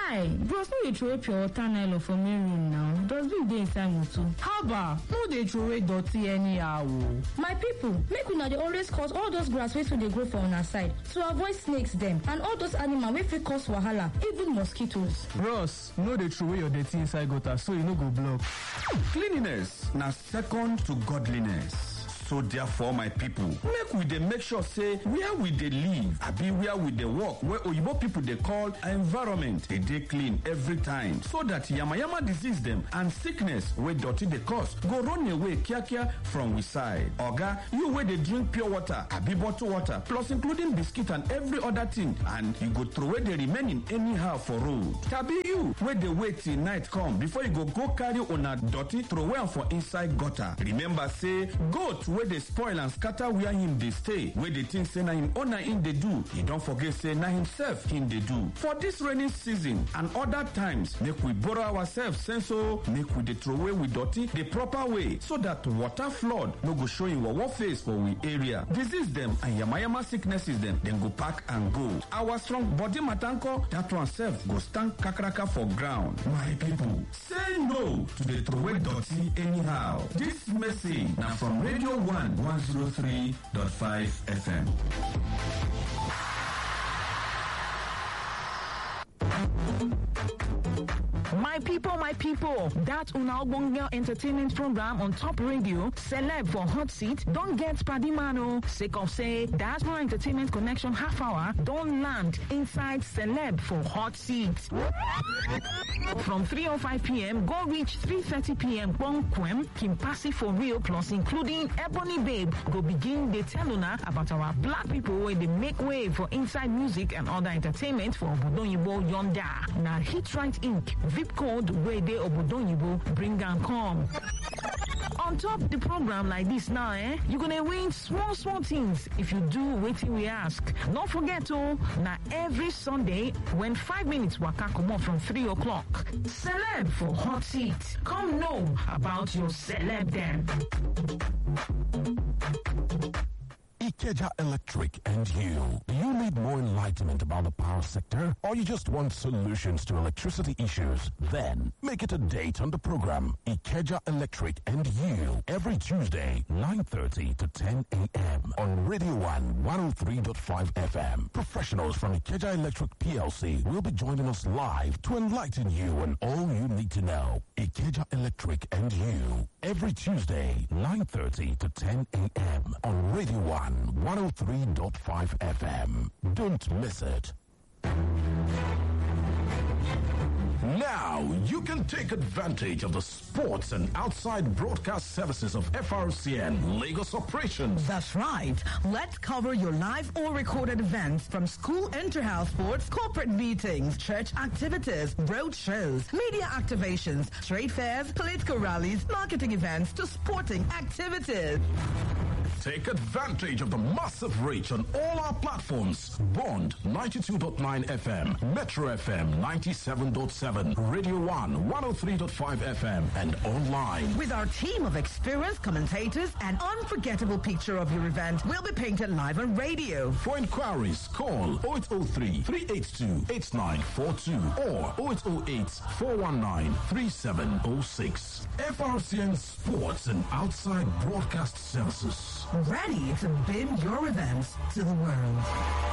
Guy, bros no dey throway pure water nylon for main room now. Dustbin dey inside motor. haba no dey throway dirty anyhow o. My people, make una dey always cut all those grass wey too dey grow for una side to avoid snakes dem and all those animal wey fit cause wahala, even mosquitoes. bros no dey throway your dirty inside gutter so e no go block. Cleanliness na second to godliness. So therefore, my people, make we dey make sure say where we dey live, abi where we dey work, where oyibo people dey call environment, dey dey clean every time, so that yamayama disease dem and sickness wey dirty dey cause go run away kiakia from we side. Oga, you wey dey drink pure water, abi bottled water, plus including biscuit and every other thing, and you go throway the remaining anyhow for road. Tabi you wey dey wait till night come before you go go carry una dirty throway am for inside gutter. Remember say goat wey dey spoil and scatter where him dey stay, wey dey think say na him owner him dey do, e don forget say na himself him dey do. For this rainy season and other times, make we borrow ourselves sense o, make we dey throway we dirty the proper way so that water flood no go show him wawa face for we area. Disease dem and yamayama sicknesses dem, dem go pack and go. Our strong body matanko, that one sef go stand kakaraka for ground. My people, say no to the throway dirty anyhow. This message na from Radio 1 103.5 FM. My people, my people, that una ogbonge entertainment program on top radio, celeb for hot seat, don't get padimano. Sake of say, diaspora entertainment connection half hour don't land inside celeb for hot seat. From 3.05 p.m., go reach 3.30 p.m. Bonquem, Kimpasi for real, plus including Ebony Babe, go begin the tell una about our black people where they make way for inside music and other entertainment for Obodonyibo Yonda. Now Hit Right Inc. VIP code where they Obodonyibo bring and come. On top the program like this now, eh? You're gonna win small, small things if you do waiting we ask. Don't forget oh, now every Sunday when five minutes waka come on from three o'clock. Celeb for hot seat. Come know about your celeb then. Ikeja Electric and you. Do you need more enlightenment about the power sector or you just want solutions to electricity issues? Then make it a date on the program Ikeja Electric and you every Tuesday 9:30 to 10 a.m. on Radio 1 103.5 FM. Professionals from Ikeja Electric PLC will be joining us live to enlighten you on all you need to know. Ikeja Electric and you every Tuesday 9:30 to 10 a.m. on Radio 1 103.5 FM. Don't miss it. Now you can take advantage of the sports and outside broadcast services of FRCN Lagos operations. That's right. Let's cover your live or recorded events from school inter-house sports, corporate meetings, church activities, road shows, media activations, trade fairs, political rallies, marketing events to sporting activities. Take advantage of the massive reach on all our platforms. Bond 92.9 FM, Metro FM 97.7, Radio 1 103.5 FM, and online. With our team of experienced commentators, an unforgettable picture of your event will be painted live on radio. For inquiries, call 0803 382 8942 or 0808 419 3706. FRCN Sports and Outside Broadcast Services. Ready to beam your events to the world.